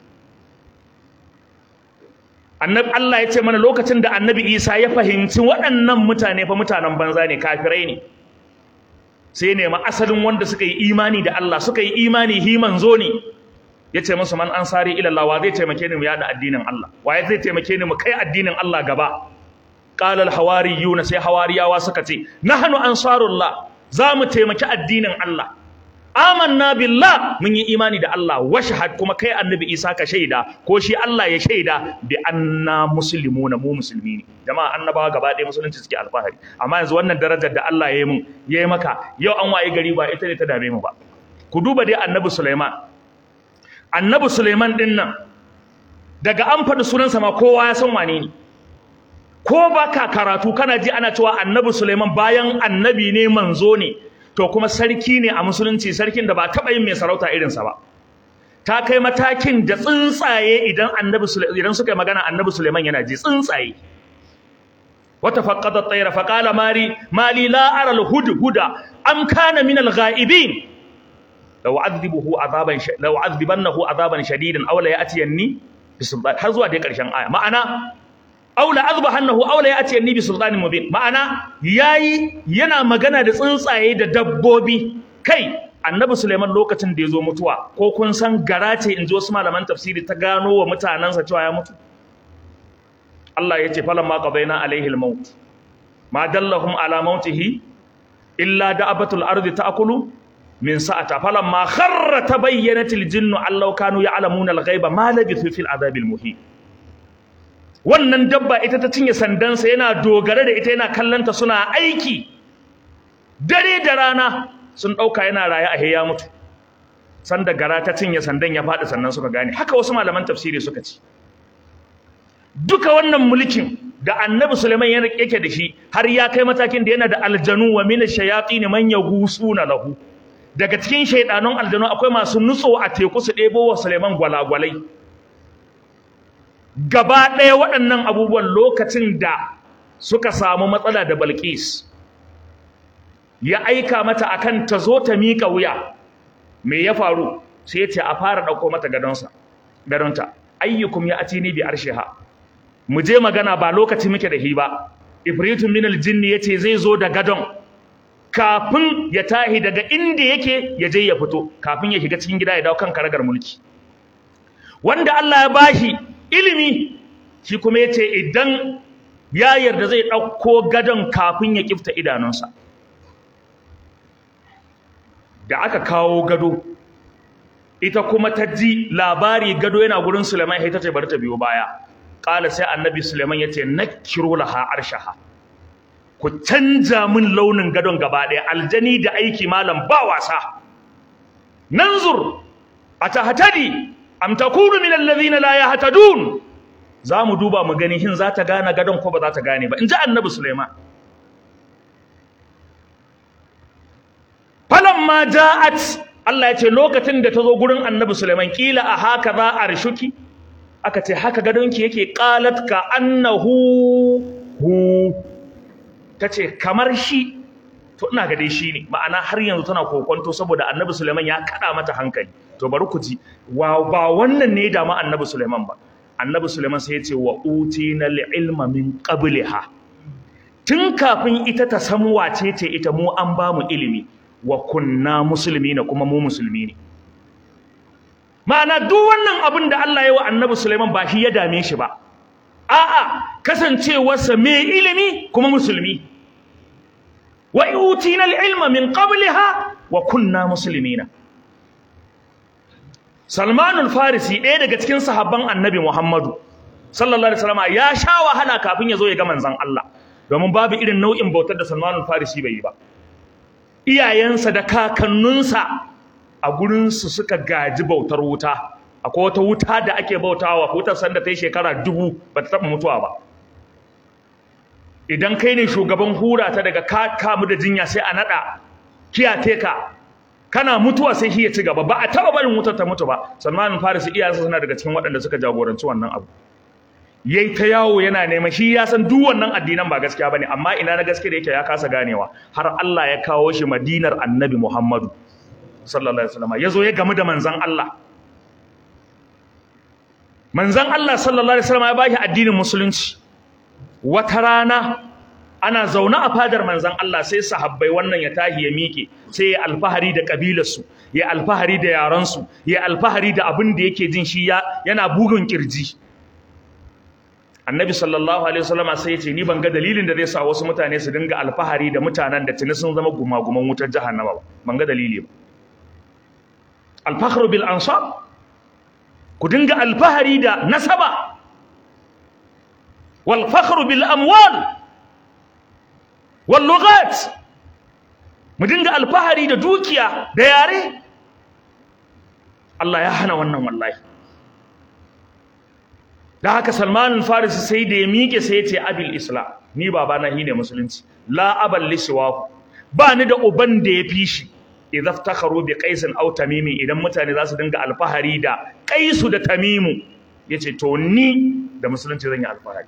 annabi Allah ya ce mana lokacin da annabi Isa ya fahimci waɗannan mutane fa mutanen banza ne kafirai ne sai ne ma asalin wanda suka yi imani da Allah suka yi imani hi manzo ne ya ce musu man ansari ila Allah wa zai taimake ni mu yada addinin Allah waye zai taimake ni mu kai addinin Allah gaba qala al hawariyuna sai hawariyawa suka ce nahnu ansarullah za mu taimaki addinin Allah amanna billah mun yi imani da Allah washhad kuma kai annabi Isa ka shaida ko shi Allah ya shaida bi anna muslimuna mu musulmi ne jama'a annabawa gaba ɗaya musulunci suke alfahari amma yanzu wannan darajar da Allah ya yi mun ya yi maka yau an waye gari ba ita ne ta dame mu ba ku duba dai annabi Sulaiman annabi Suleiman din nan daga an faɗi sunansa ma kowa ya san wane ne ko baka karatu kana ji ana cewa annabi Suleiman bayan annabi ne manzo ne to kuma sarki ne a musulunci sarkin da ba taɓa yin mai sarauta irinsa ba ta kai matakin da tsuntsaye idan annabi idan suka yi magana annabi Suleiman yana ji tsuntsaye wata faqqada at-tayra faqala mari mali la ara al-hudhuda am kana min al-ghaibin law azzibuhu azaban law azzibannahu azaban shadidan aw la ya'tiyanni bisultan har zuwa dai karshen aya ma'ana aw la azbahannahu aw la ya'tiyanni bisultanin mubin ma'ana yayi yana magana da tsuntsaye da dabbobi kai annabi Suleiman lokacin da yazo mutuwa ko kun san garace in ji wasu malaman tafsiri ta gano wa mutanansa cewa ya mutu Allah ya ce falamma qadaina alaihi al-maut ma dallahum ala mautihi illa da'abatul ardi ta'kulu min sa'ata falamma kharra tabayyanatil jinnu allau kanu ya'lamuna al-ghaiba ma labithu fil adhabil muhin wannan dabba ita ta cinye sandansa yana dogare da ita yana kallanta suna aiki dare da rana sun ɗauka yana raye a ya mutu sanda gara ta cinye sandan ya faɗi sannan suka gane haka wasu malaman tafsiri suka ci duka wannan mulkin da annabi Suleiman yake da shi har ya kai matakin da yana da aljanu wa min shayatin man yaghusuna lahu daga cikin shaidanun aljanu akwai masu nutso a teku su ɗebo wa Suleiman gwalagwalai gaba ɗaya waɗannan abubuwan lokacin da suka samu matsala da Balkis ya aika mata akan ta zo ta miƙa wuya me ya faru sai ya ce a fara ɗauko mata gadonsa gadonta ayyukum ya atini bi arshiha mu je magana ba lokaci muke da hi ba ifritun min aljinni yace zai zo da gadon kafin ya tahi daga inda yake ya je ya fito kafin ya shiga cikin gida ya dawo kan karagar mulki wanda Allah ya bashi ilimi shi kuma yace idan ya yarda zai ɗauko gadon kafin ya kifta idanunsa da aka kawo gado ita kuma ta ji labari gado yana gurin Suleiman sai ta ce bari ta biyo baya qala sai annabi Suleiman yace nakiru laha arshaha ku canja min launin gadon gaba ɗaya aljani da aiki malam ba wasa nanzur atahtadi am takunu min alladhina la yahtadun za mu duba mu gani hin za ta gane gadon ko ba za ta gane ba in ji annabi Suleiman falamma ja'at Allah ya ce lokacin da ta zo gurin annabi Suleiman kila a haka za a rishuki aka ce haka gadonki yake qalat ka annahu hu tace kamar shi to ina ga dai shi ne ma'ana har yanzu tana kokonto saboda annabi Suleiman ya kada mata hankali to bari ku ji wa ba wannan ne da ma annabi Suleiman ba annabi Suleiman sai ya ce wa utina ilma min qabliha tun kafin ita ta san wace ce ita mu an ba mu ilimi wa kunna musulmi na kuma mu musulmi ne ma'ana duk wannan abin da Allah ya wa annabi Sulaiman ba shi ya dame shi ba a'a kasancewarsa mai ilimi kuma musulmi wa utina al-ilma min qabliha wa kunna muslimina Salman al-Farisi ɗaya daga cikin sahabban Annabi Muhammadu sallallahu alaihi wasallam ya sha wahala kafin ya zo ya ga manzon Allah domin babu irin nau'in bautar da Salman al-Farisi bai yi ba iyayensa da kakanninsa a gurinsu suka gaji bautar wuta akwai wata wuta da ake bautawa wutar sanda ta yi shekara dubu ba ta taɓa mutuwa ba idan kai ne shugaban hura ta daga ka kamu da jinya sai a naɗa kiyate ka kana mutuwa sai shi ya ci gaba ba a taɓa barin wutar ta mutu ba salman farisi iyayensa suna daga cikin waɗanda suka jagoranci wannan abu yayi ta yawo yana neman shi ya san duk wannan addinan ba gaskiya bane amma ina na gaske da yake ya kasa ganewa har Allah ya kawo shi Madinar Annabi Muhammadu sallallahu alaihi wasallam yazo ya gamu da manzon Allah manzon Allah sallallahu alaihi wasallam ya bashi addinin musulunci wata rana ana zaune a fadar manzon Allah sai sahabbai wannan ya tahi ya miƙe sai ya alfahari da kabilarsu ya alfahari da yaransu ya alfahari da abin da yake jin shi yana bugun kirji annabi sallallahu alaihi wasallama sai ya ce ni ban ga dalilin da zai sa wasu mutane su dinga alfahari da mutanen da tuni sun zama gumaguman wutar jahannama ba ban ga dalili ba alfakhru bil ansab ku dinga alfahari da nasaba wal fakhru bil amwal wal lughat mu dinga alfahari da dukiya da yare Allah ya hana wannan wallahi da haka Salman al-Farisi sai da ya miƙe sai ya ce abil islam ni baba na shine musulunci la abal liswahu ba ni da uban da ya fi shi idza iftakharu bi qais aw tamim idan mutane za su dinga alfahari da qaisu da tamimu yace to ni da musulunci zan yi alfahari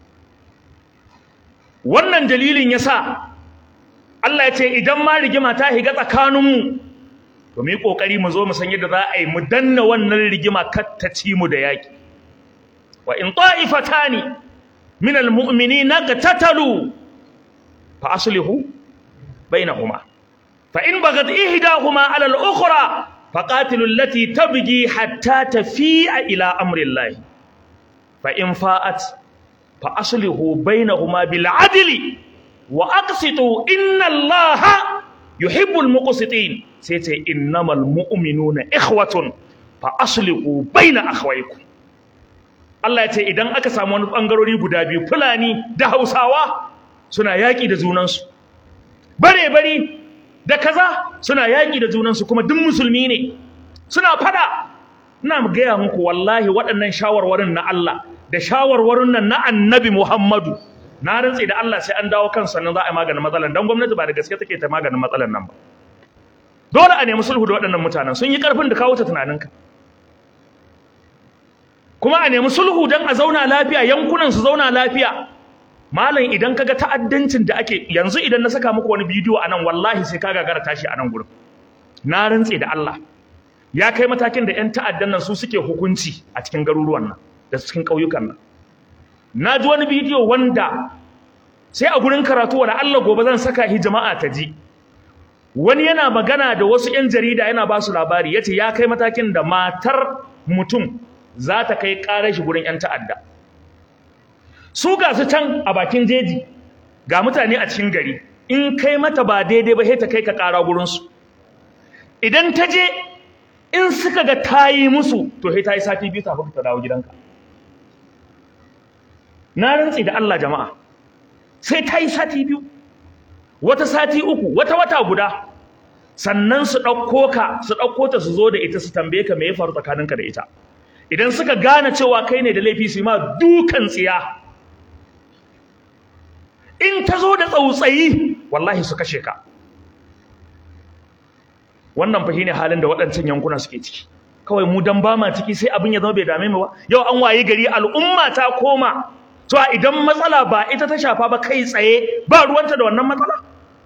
wannan dalilin yasa Allah ya ce idan ma rigima ta higa tsakaninmu to mu yi kokari mu zo mu san yadda za a yi mu danna wannan rigima kar ta ci mu da yaki وإن طائفتان من المؤمنين اقتتلوا فأصلحوا بينهما فإن بغت إحداهما على الأخرى فقاتلوا التي تبغي حتى تفيء إلى أمر الله فإن فاءت فأصلحوا بينهما بالعدل وأقسطوا إن الله يحب المقسطين سيتي إنما المؤمنون إخوة فأصلحوا بين أخويكم Allah ya ce idan aka samu wani bangarori guda biyu Fulani da Hausawa suna yaƙi da junansu bare bari da kaza suna yaƙi da junansu kuma duk musulmi ne suna fada ina gaya muku wallahi waɗannan shawarwarin na Allah da shawarwarin nan na Annabi Muhammadu na rantsi da Allah sai an dawo kan sannan za a yi maganin matsalan dan gwamnati ba da gaske take ta maganin matsalan nan ba dole a nemi sulhu da waɗannan mutanen sun yi ƙarfin da kawo ta tunaninka kuma a nemi sulhu don a zauna lafiya yankunan su zauna lafiya malam idan kaga ta'addancin da ake yanzu idan na saka muku wani bidiyo a nan wallahi sai ka gagara tashi a nan gurin na rantse da Allah ya kai matakin da 'yan ta'addan nan su suke hukunci a cikin garuruwan nan da cikin ƙauyukan nan na ji wani bidiyo wanda sai a gurin karatu wala Allah gobe zan saka hi jama'a ta ji wani yana magana da wasu 'yan jarida yana ba su labari yace ya kai matakin da matar mutum za ta kai ƙarar shi gurin 'yan ta'adda su ga su can a bakin jeji ga mutane a cikin gari in kai mata ba daidai ba sai ta kai ka ƙara gurinsu idan ta je in suka ga ta yi musu to sai ta yi sati biyu kafin ta dawo gidanka na rantsi da Allah jama'a sai ta yi sati biyu wata sati uku wata wata guda sannan su ɗauko ka su ɗauko ta su zo da ita su tambaye ka me ya faru tsakaninka da ita idan suka gane cewa kai ne da laifi su yi ma dukan tsiya in ta zo da tsautsayi wallahi su kashe ka wannan fa shine halin da waɗancan yankuna suke ciki kawai mu dan ba ma ciki sai abin ya zama bai dame mu ba yau an waye gari al'umma ta koma to idan matsala ba ita ta shafa ba kai tsaye ba ruwanta da wannan matsala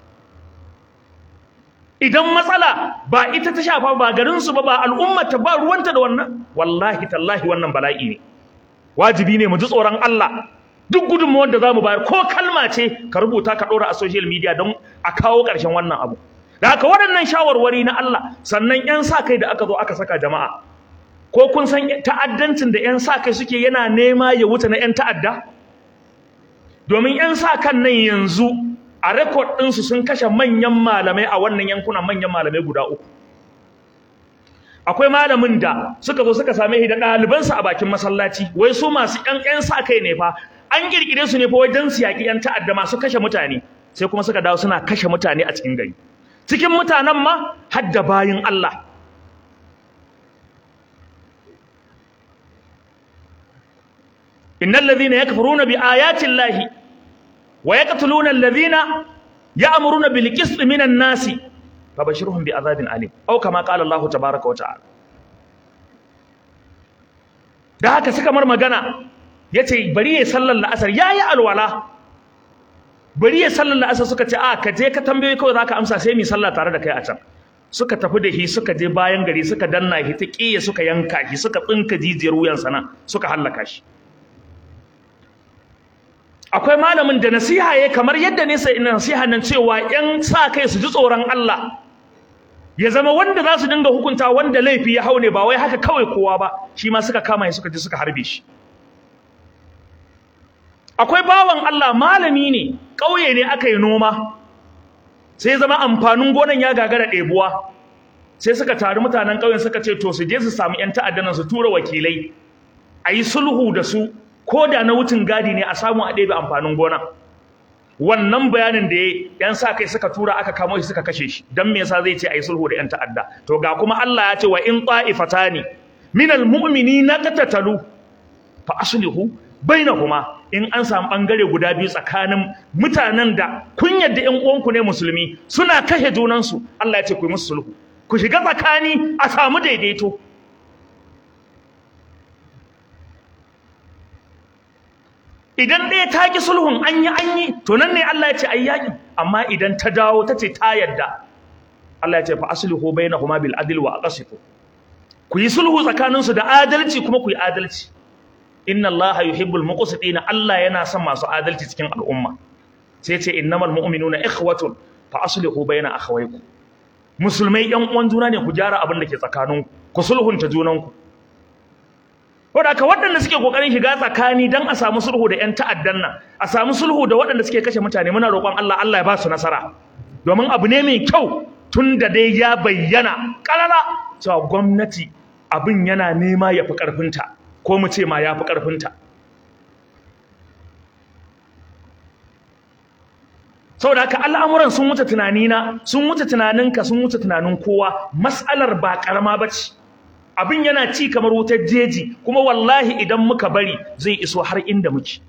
idan matsala ba ita ta shafa ba garin su ba ba al'umma ta ba ruwanta da wannan wallahi tallahi wannan bala'i ne wajibi ne mu ji tsoron Allah duk gudunmawar da zamu bayar ko kalma ce ka rubuta ka ɗora a social media don a kawo ƙarshen wannan abu da haka waɗannan shawarwari na Allah sannan 'yan sa kai da aka zo aka saka jama'a ko kun san ta'addancin da 'yan sa kai suke yana nema ya wuce na 'yan ta'adda domin 'yan sa kan nan yanzu a rekod ɗinsu sun kashe manyan malamai a wannan yankunan manyan malamai guda uku akwai malamin da suka zo suka same shi da ɗalibansa a bakin masallaci wai su masu 'yan 'yan sa kai ne fa an kirkire su ne fa wajen su yaƙi 'yan ta'adda masu kashe mutane sai kuma suka dawo suna kashe mutane a cikin gari cikin mutanen ma har da bayin Allah innal ladhina yakfuruna bi ayati llahi wa yaqtuluna alladhina ya'muruna bil qisti minan nasi fabashirhum bi adhabin alim aw kama qala Allah tabaaraka wa ta'ala da haka suka mar magana yace bari ya sallar la'asar yayi alwala bari ya sallar la'asar suka ce a ka je ka tambaye kawai zaka amsa sai mu sallah tare da kai a can suka tafi da shi suka je bayan gari suka danna shi ta kiyaye suka yanka shi suka tsinka jijiyar wuyan sana suka hallaka shi akwai malamin da nasiha ya kamar yadda ne sai nasiha nan cewa yan sa kai su ji tsoron Allah ya zama wanda za su dinga hukunta wanda laifi ya haune ba wai haka kawai kowa ba shi ma suka kama shi suka je suka harbe shi akwai bawan Allah malami ne ƙauye ne aka yi noma sai zama amfanin gonan ya gagara ɗebuwa sai suka taru mutanen ƙauyen suka ce to su je su samu 'yan ta'addan su tura wakilai a yi sulhu da su ko da na wucin gadi ne a samu a ɗebe amfanin gona wannan bayanin da ya yan sa kai suka tura aka kamo shi suka kashe shi dan me yasa zai ce a yi sulhu da 'yan ta'adda to ga kuma Allah ya ce wa in ta'ifatani minal mu'minina qatatalu fa aslihu bainahuma in an samu bangare guda biyu tsakanin mutanen da kun yadda ƴan uwanku ne musulmi suna kashe junansu Allah ya ce ku yi musu sulhu ku shiga tsakani a samu daidaito idan ɗaya ta ki sulhun an yi an yi to nan ne Allah ya ce ai yaƙi amma idan ta dawo ta ce ta yadda Allah ya ce fa aslihu bainahuma bil adl wa aqsitu ku yi sulhu tsakaninsu da adalci kuma ku yi adalci inna allaha yuhibbul muqsitina Allah yana son masu adalci cikin al'umma sai ce innamal mu'minuna ikhwatun fa aslihu baina akhawaykum musulmai yan uwan juna ne ku gyara abin da ke tsakaninku ku sulhunta junanku wanda ka waɗanda suke kokarin shiga tsakani dan a samu sulhu da yan ta'addan nan a samu sulhu da waɗanda suke kashe mutane muna roƙon Allah Allah ya ba su nasara domin abu ne mai kyau tun da dai ya bayyana ƙarara cewa gwamnati abin yana nema ya fi ƙarfinta ko mu ce ma yafi karfinta saboda haka al'amuran sun wuce tunanina sun wuce tunaninka sun wuce tunanin kowa mas'alar ba karama bace abin yana ci kamar wutar jeji kuma wallahi idan muka bari zai iso har inda muke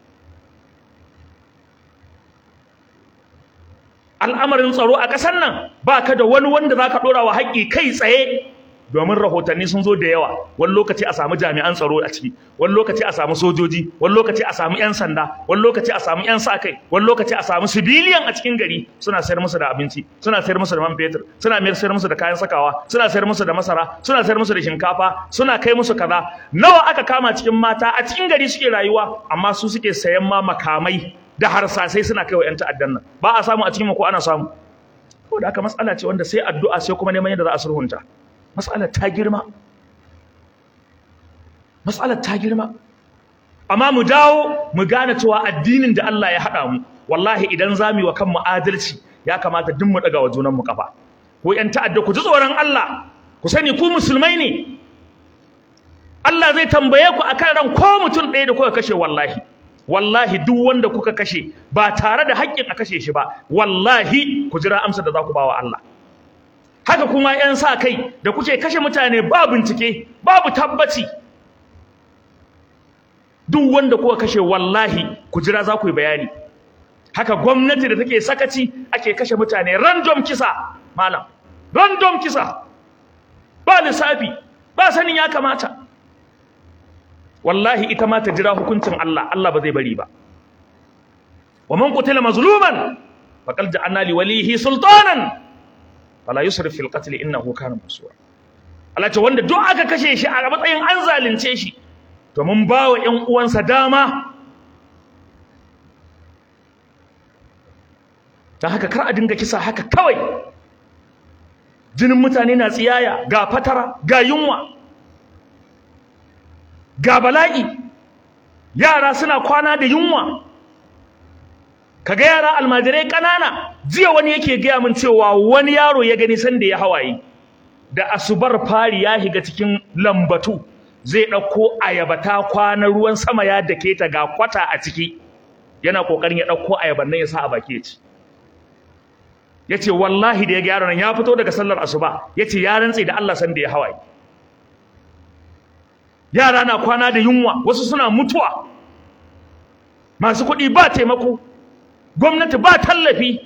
al'amarin tsaro a ƙasar nan ba ka da wani wanda za ka ɗora wa haƙƙi kai tsaye domin rahotanni sun zo da yawa wani lokaci a samu jami'an tsaro a ciki wani lokaci a samu sojoji wani lokaci a samu 'yan sanda wani lokaci a samu 'yan sa kai wani lokaci a samu sibiliyan a cikin gari suna sayar musu da abinci suna sayar musu da man fetur suna sayar musu da kayan sakawa suna sayar musu da masara suna sayar musu da shinkafa suna kai musu kaza nawa aka kama cikin mata a cikin gari suke rayuwa amma su suke sayan ma makamai da harsasai suna kai wa 'yan ta'addan nan ba a samu a cikin ko ana samu ko da aka matsala ce wanda sai addu'a sai kuma neman yadda za a sulhunta matsalar ta girma matsalar ta girma amma mu dawo mu gane cewa addinin da Allah ya haɗa mu wallahi idan za mu yi wa kanmu adalci ya kamata duk mu ɗaga wa junanmu kafa ko ƴan ta'adda ku ji tsoron Allah ku sani ku musulmai ne Allah zai tambaye ku akan ran ko mutum ɗaya da kuka kashe wallahi wallahi duk wanda kuka kashe ba tare da haƙƙin a kashe shi ba wallahi ku jira amsa da za ku ba wa Allah haka kuma 'yan sa kai da kuke kashe mutane ba bincike babu tabbaci duk wanda kuka kashe wallahi ku jira za ku yi bayani haka gwamnati da take sakaci ake kashe mutane random kisa malam random kisa ba lissafi ba sanin ya kamata wallahi ita ma ta jira hukuncin Allah Allah ba zai bari ba wa man qutila mazluman faqad ja'alna li walihi sultanan fala yusrif fil qatl innahu kana masura Allah ce wanda duk aka kashe shi a matsayin an zalunce shi to mun bawa ƴan uwansa dama dan haka kar a dinga kisa haka kawai jinin mutane na tsiyaya ga fatara ga yunwa ga bala'i yara suna kwana da yunwa kaga yara almajirai kanana jiya wani yake gaya min cewa wani yaro ya gani sanda ya hawaye da asubar fari ya shiga cikin lambatu zai ɗauko ayaba ta kwana ruwan sama ya dake ta ga kwata a ciki yana kokarin ya ɗauko ayaban nan ya sa a baki ya ci yace wallahi da ya ga yaron nan ya fito daga sallar asuba yace ya rantse da Allah sanda ya hawaye yara na kwana da yunwa wasu suna mutuwa masu kuɗi ba taimako gwamnati ba tallafi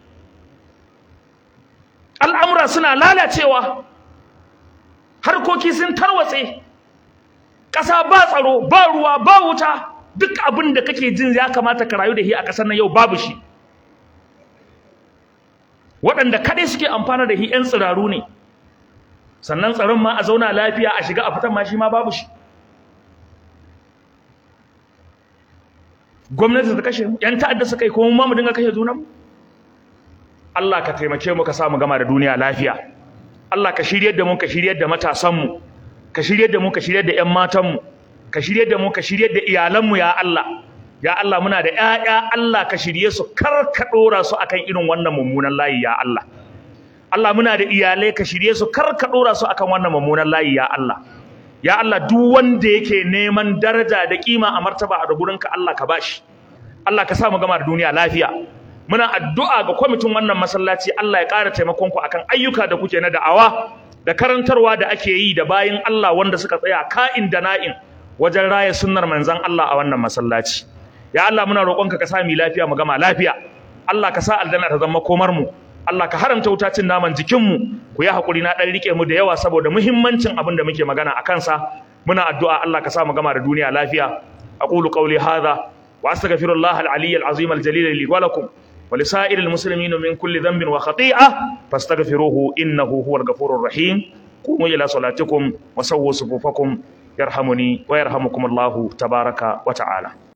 al'amura suna lalacewa harkoki sun tarwatse ƙasa ba tsaro ba ruwa ba wuta duk abin da kake jin ya kamata ka rayu da shi a ƙasar nan yau babu shi waɗanda kaɗai suke amfana da shi 'yan tsiraru ne sannan tsaron ma a zauna lafiya a shiga a fitan ma shi ma babu shi gwamnati ta kashe mu yan ta'adda suka yi kuma mu ma mu dinga kashe junan Allah ka taimake mu ka sa mu gama da duniya lafiya Allah ka shiryar da mu ka shiryar da matasan mu ka shiryar da mu ka shiryar da ƴan matan mu ka shiryar da mu ka shiryar da iyalan mu ya Allah ya Allah muna da ƴaƴa Allah ka shirye su kar ka dora su akan irin wannan mummunan layi ya Allah Allah muna da iyalai ka shirye su kar ka dora su akan wannan mummunan layi ya Allah ya Allah duk wanda yake neman daraja da kima a martaba a gurinka Allah ka bashi Allah ka sa mu gama da duniya lafiya muna addu'a ga kwamitin wannan masallaci Allah ya ƙara taimakon ku akan ayyuka da kuke na da'awa da karantarwa da ake yi da bayin Allah wanda suka tsaya ka'in da na'in wajen raya sunnar manzon Allah a wannan masallaci ya Allah muna roƙonka ka sa mu lafiya mu gama lafiya Allah ka sa aljanna ta zama komar mu Allah ka haramta wuta cin naman jikinmu ku yi haƙuri na ɗan riƙe mu da yawa saboda muhimmancin abin da muke magana a kansa muna addu'a Allah ka sa mu gama da duniya lafiya aqulu qawli hadha wa astaghfirullah al-aliy al-azim al-jalil li wa lakum wa li sa'iril muslimin min kulli dhanbin wa khati'ah fastaghfiruhu innahu huwal ghafurur rahim qumu ila salatikum wa sawwu sufufakum yarhamuni wa yarhamukum Allah tabaraka wa ta'ala